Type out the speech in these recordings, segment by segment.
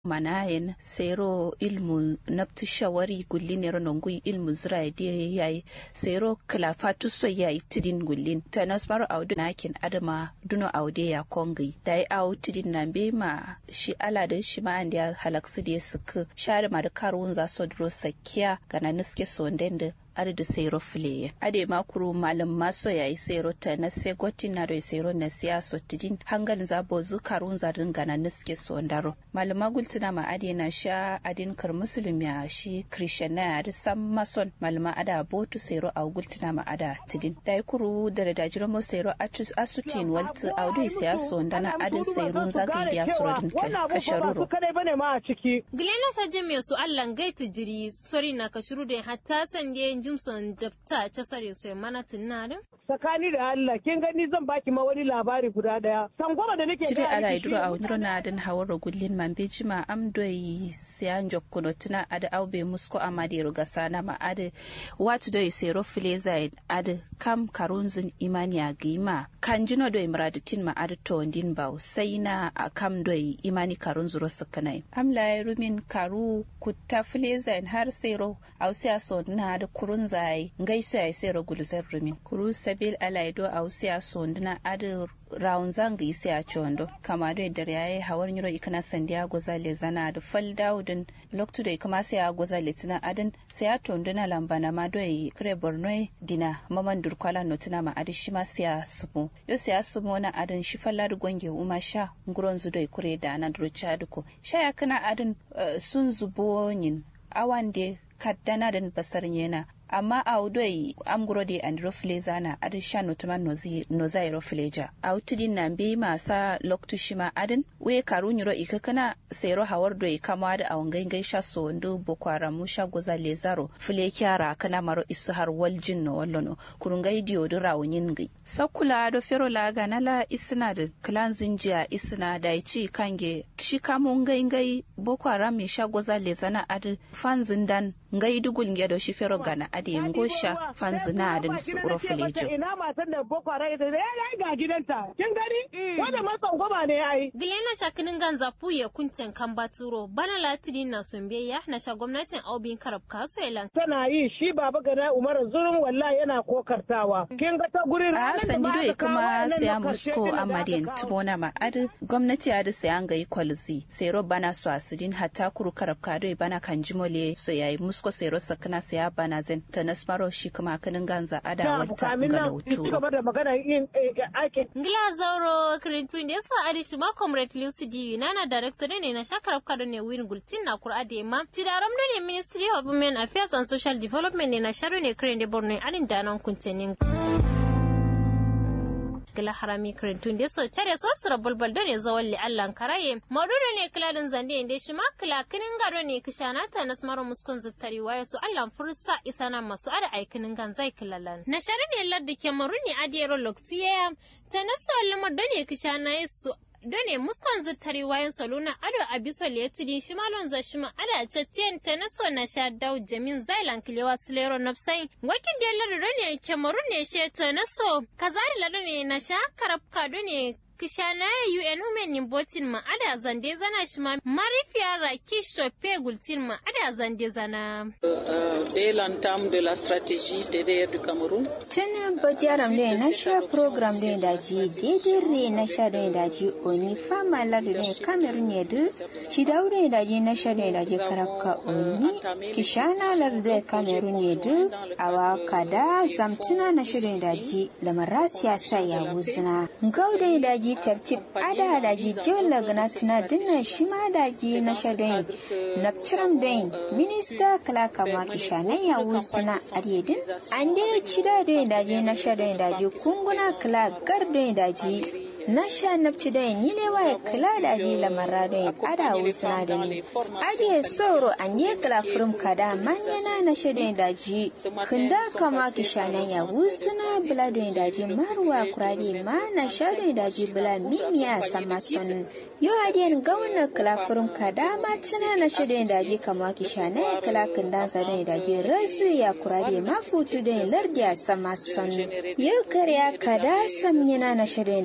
manayen sero ilmu naftu shawari gullin yaro nongui ilmu zira de yayi sero klafatu so yayi tidin gullin tanas maro audu nakin adama duno aude ya kongi dai au tidin na be ma shi ala da shi ma andiya halaksu de suku share ma da karun za so dro sakiya gana niske so ndende ada da sero fileye ade makuru malam maso yayi sero ta na se gotin na do sero na siya so tidin hangalin za bozu karun za dinga na niske so ndaro malama gultina ma ade na sha adin kar muslim ya shi christian na ya sam mason malama ada botu sero a gultina ma ada tidin dai kuru da da jiro mo sero atus asutin waltu audu siya so ndana adin sero za ga idiya suro din kasharuro kadai bane ma a ciki Gilena saje mai su Allah gaiti jiri sori na kashuru da hatta sanje Jimson dafta ta sare su mana tunarin. tsakani da Allah kin gani zan baki ma wani labari guda daya sangoma da nake jire ala iduro a wani rona den hawaro gullin man be jima am doyi siyan jokkuno tuna ada awbe musko amade ruga sana ma ade watu doyi sero fileza ade kam karunzin imani a gima kanjino doyi muradatin ma ade to ndin baw sai na a kam doyi imani karun zuro sakanai am la rumin karu kutta fileza har sero au siya so na da kurun zai ngaiso ya sero gulzar rumin kuru sabil ala ido au siya so ndina ade rawun zanga isi a chondo kama do da yayi hawar nyiro ikana sandiya goza le zana da fal daudin loktu da kuma sai a goza le tina adin sai a tondo na lambana ma do yi kre borno dina maman durkwala no tina ma adi shi ma sai a sumo yo sai a sumo na adin shi falla da gonge uma sha nguron zu do kure da na duro chaduko sha ya kana adin sun zubo yin awan de kaddana den basar yana amma a udoi amguro de and rofleza na adin sha notuma nozai rofleja a utudin na bi masa loktu shima adin we karu nyiro ikakana sero hawar doi kama da a wangai gai sha so ndo bokwara mu sha goza lezaro fule kyara kana maro isu har waljin no wallono kurungai diyo do rawunin gai sakula do fero la ganala isna da klan zinjiya isna da ichi kange shi kamun gai gai bokwara mi sha goza lezana adin fanzin dan ngai dugul ngedo shi fero gana ade ngosha fanzina adin su urofulejo ina matan da boko haram ita ya ga gidanta kin gani wanda matsan goma ne ai Gilena shakinin ganza puye kunten kan baturo bana latini na sumbeya na sha gwamnatin aubin karab kaso elan. tana yi shi baba gana umar zurun wallahi yana kokartawa kin ga ta gurin a sandido ya kuma siya musko amadin tubona ma adi gwamnati adi sai an gayi kwalzi sero bana su asidin hatta kuru karab kado bana kan jimole so yayi musko sero sakana siya bana zen ta nasmaro shi kuma kanin ganza ada wata ga lauturo da magana yin aikin Ngila zauro kirintu da yasa adi shi ma comrade Lucy nana director ne na shakarab kado ne win gultin na kur ade ma tidaram ne ministry of women affairs and social development ne na sharo ne kirin da borno adin danan kuntenin. gila harami kirintun da so tare so sura bulbul da ne zawon li allan karaye maduda ne kiladin zande inda shi ma kila kinin gado ne kishana ta na smaro muskun ziftari waya su allan fursa isana masu ada aikinin gan zai kilalan na shari ne ladda ke maru ne adiyar loktiya ta na so lamar da ne kishana su done muskon zirtari wayan saluna ado abiso letidi shimalon za shima ada chatien tenaso na sha dau jamin zailan kilewa silero nafsai wakin da lar done kemarun ne she tenaso kazari lar ne na sha karabka done kishana UN Women in Botin ma ada zande zana shi ma marifiya raki shope gultin ma ada zande zana. Dès l'entame de la stratégie DDR du Cameroun. Tun bajaram ne na sha program ne da ji gedere na sha ne da ji oni fama lardu ne Cameroon ne du ci daure da ji na sha ne da ji karabka oni kishana lardu ne Cameroon ne du awa kada zamtuna na shirin da ji lamara siyasa ya wuzna. Gaude da ji tartib ada da ji jola gana tuna dinna shima da ji na shadai naptiram dai minista kala kama kishanan ya wuzna aryedin an dai cida dai da ji na shadai da ji kunguna kala gar dai da ji na sha nafci da ni ne waye kula da ji lamara da ada wusna da ni adiye soro an ye kala furum kada manyana na shedin da ji kunda kama kishanan ya wusna bula da da ji marwa kurade ma na shadin da ji bula mimiya sama son yo adiyan gauna kala furum kada ma tuna na shedin da ji kama kishanan ya kala kunda zadan da ji razu ya kurade ma futu da lardiya sama son yo kariya kada samyana na shedin da ji kama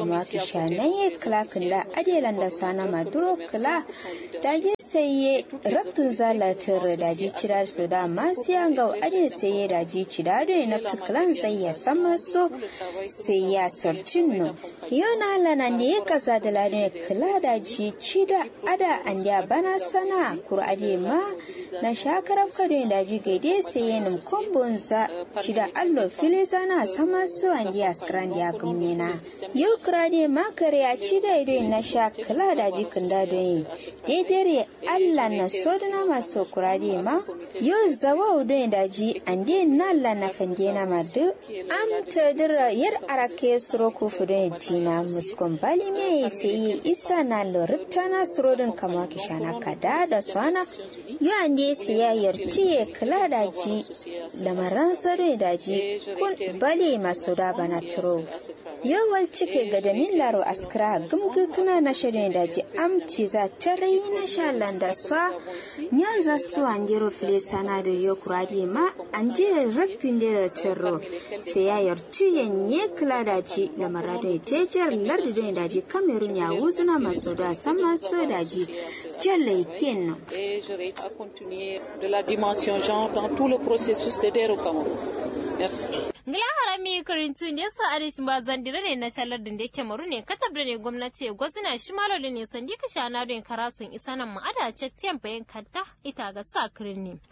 kama kisha na ye kla kila adelan da sana maduro kla da je sai ye raktun zalatar da ji cirar su da masu yanga ade sai ye da ji cira da na tuklan sai ya sama so sai ya sarcin no yona lana ne kaza da ladin kla da ji cida ada an ya bana sana kur'ade ma na shakarar kare da ji gaide sai yanin kombonsa cida allo fili sana sama su an ya skran ya gumnena yau kurade ma kare ya cida ido na sha kla da ji kunda don daidare allah na sodana masu kurade ma yau zawa udo da ji an de na la na fande na madu am tadira yar arake suro ku fudo jina muskon bali me sai isa na lorita na surodin kama kishana kada da swana yau an de siyayyar tiye kula da ji lamaran tsaro da ji kun bale masu da bana turo yawal cike ga da laro askra gumgu kuna na shirin da ji amci za ta rai na shalan da sa yan za su an jero fili sana da yau kuradi ma an je raktin da taro siyayyar tiye ne kula da ji lamaran da jejer lardin da ji kamerun ya wuzuna masu da sama so da ji jallai kenan de la dimension genre dans tout le processus de développement. Merci. Ngila harami karintu ne sa arish ba zandira ne na shalar da yake maru ne katab da ne gwamnati gwazina shi malo ne sandi ka shana don karasun isa nan ma'ada cek tiyan bayan kanta ita ga sa kirin ne.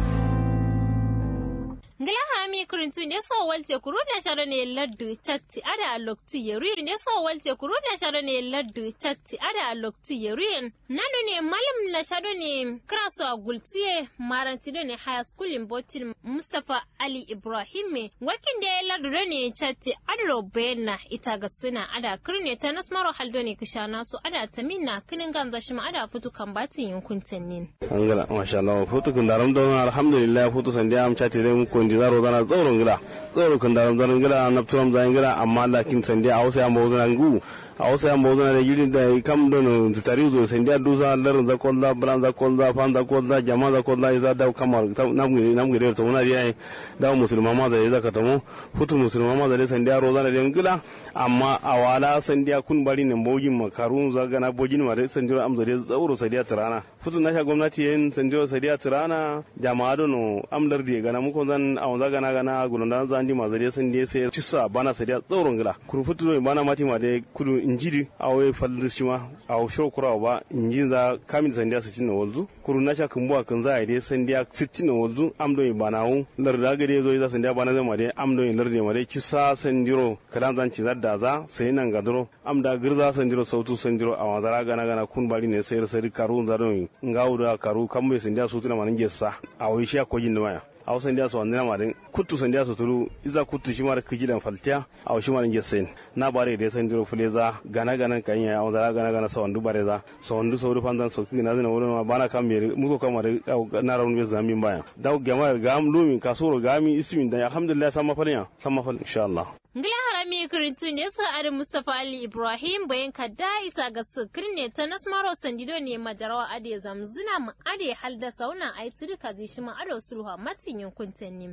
ngila hami kurintu ne so walte kuru ne sharo ne laddu chatti ada lokti yeru ne so walte kuru ne sharo ne laddu chatti ada lokti yeru nanu ne malam na sharo ne kraso agultiye maranti ne high school in botin mustafa ali ibrahim me wakin da laddu ne chatti adro bena ita ga suna ada kurne ta nasmaro haldo ne kishana su ada taminna kinin ganza shi ma ada futu kan batin yankun tannin angala masha Allah futu kun daram don alhamdulillah futu sandiya am chatti dai mun di zaro zana tsoron gida tsoro kan daram daram gida na turam zan gida amma lakin sandiya a wasu yamba wazana ngu a wasu yamba wazana da yiri da kam don tutari zo sandiya dusa larin za kolla bran za kolla fan za kolla jama za kolla isa da kamar namgire namgire to wona riya da musulma ma zai zaka tamo futu musulma ma zai sandiya rozana da gida amma a wala sandiya kun bari ne bogin makarun za gana bogin ma da sandiya amza da tsoro sandiya tirana futu na sha gwamnati yin sandiya sandiya tirana jama'a dono amdar da gana muku zan a wanza gana gana gulunda zan di mazare sun je sai cissa bana sai da tsoron gila kuru futu no bana mati ma da kudu injiri a wai falda shi ma a shiro kura ba injin za kamin san dia 60 na walzu kuru na sha kumbuwa kan za a dai san dia 60 na walzu amdo yi bana wu larda gade zo za san dia bana zama dai amdo yi larde ma dai cissa san diro kadan zan ci zadda za sai nan gadro amda girza san diro sautu san diro a wanzara gana gana kun bari ne sai sai karu zaro ngawu da karu kan mai san dia su tuna manin gessa a wai shi ko jin da maya a wasan dia su wandina ma den kuttu san dia su tulu iza kuttu shi mara kijilan faltiya a shi mara gessen na bare da san diro fuleza gana gana kan ya a zara gana gana sa wandu bare za sa wandu sa wuri fanzan so kina zina wurin ma bana kan mere muso kan ma da na rawun be zamin baya da gama ga am lumi kasuro ga mi ismin da alhamdulillah sama falnya sama fal insha Allah Ngila harami kirintu ne sa Adam Mustapha Ali Ibrahim bayan kadda ita ga sukir ne ta nasmaro sandido ne majarawa ade zamzina mu ade halda sauna ai turka zai shi ma ado sulha matin yankun tanni.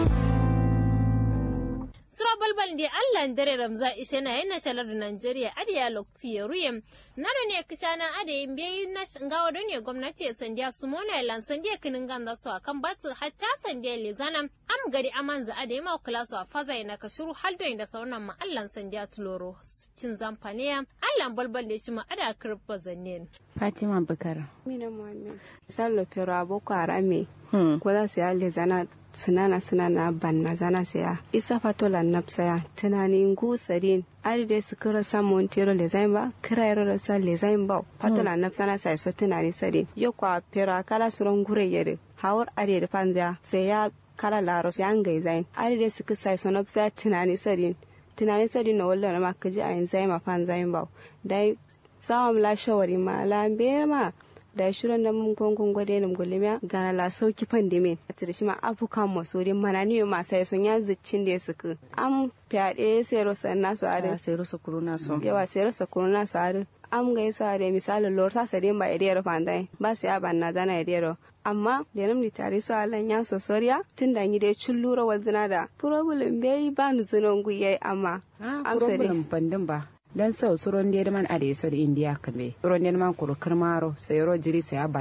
Sura balbal da Allah dare Ramza ishe na yana shalar da Najeriya ade ya lokti ya ruye. Nana ne kishana ade yin biyayi na gawa don ne gwamnati ya sandiya su mona lan sandiya kinin ganda su akan batu hatta sandiya lezana am gari amanza ade ma kula su a faza na kashuru haldo da sauran ma Allah sandiya tuloro cin zamfaniya Allah balbal da shi ma ada kirfa zannen. Fatima Bukar. Mina Muhammad. Sallo pero aboko arame. Ko za su yi lezana sinana sinana banna zana saya isa fatola napsaya tunanin gusarin ari dai su kira samun tiro lezain ba kira yaro da sa lezain ba fatola napsana sai so tunani sare yo kwa pero kala suron gure yare hawar ari da panza sai ya kala laro sai an gai zain ari dai su kisa so napsaya tunani sare tunani sare na wallan ma kaji a yin zai ma panzain ba dai sawam la shawari ma la ma da shirin da mun gongon gwade nam gulmiya gana la sauki pandemic a tire shi ma afukan masorin mana ni ma sai sun ya ziccin da suka am fyaɗe sai rosa na su are sai rosa kuruna so yawa sai rosa kuruna su are am ga yasa da misali lor sa sare ba idiyar fandai ba sai ban na zana idiyar amma da nam tare su alan ya so soriya tun da ni dai lura wazina da problem bai ba ni zinon guye amma am problem bandin ba dan sau suron da man ade so da india kambe suron da man kuro kirmaro sai ro jiri sai